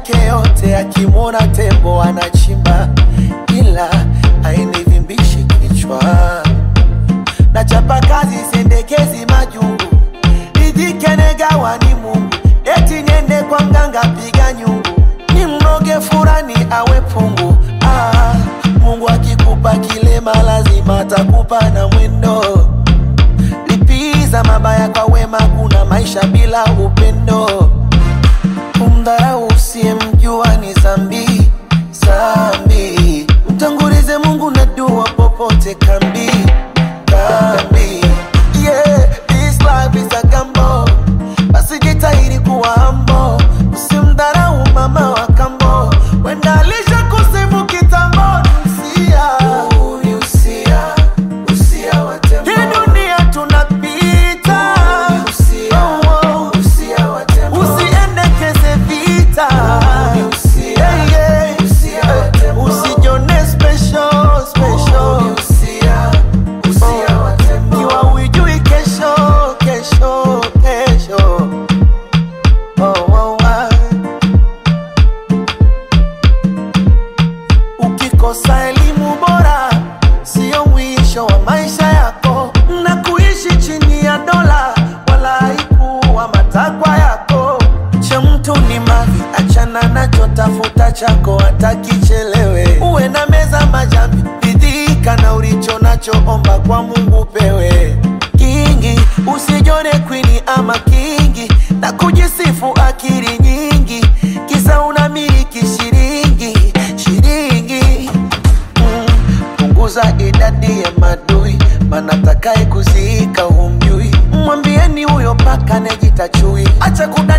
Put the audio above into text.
yake yote, akimwona tembo anachimba, ila ainivimbishi kichwa. Nachapa kazi sendekezi majungu, nijikenagawa ni Mungu, eti niende kwa mganga piga nyungu, ni mroge furani awe pungu. Ah, Mungu akikupa kilema lazima atakupa na mwendo lipiza mabaya kwa wema, kuna maisha bila upendo. Kumdharau usiyemjua ni zambi zambi, mtangulize Mungu na dua popote kambi kambi. Yeah, this life is a gamble, basi jitahidi kuwa humble, usimdharau mama wa kambo, wenda alisha kusifu kitambo. Usia, usia, usia wa tembo. Hii dunia tunapita, Oh, oh. usiendekeze vita, Yeah, yeah. usijione special, special. Kiwa hujui kesho, kesho, kesho. Oh, oh, ah. Ukikosa elimu bora sio mwisho wa maisha yako, na kuishi chini ya dola wala haikuwa matakwa yako. Cha mtu ni mali, achana nacho, tafuta chako hata kichelewe. Uwe na meza majambi, ridhika na ulicho nacho, omba kwa Mungu pewe kingi. Usijone kwini ama kingi na kujisifu akili nyingi, kisa unamiliki shilingi shilingi Mm, punguza idadi ya madui, maana takaye kuziika humjui. Mwambieni huyo paka nejita chui, acha kuda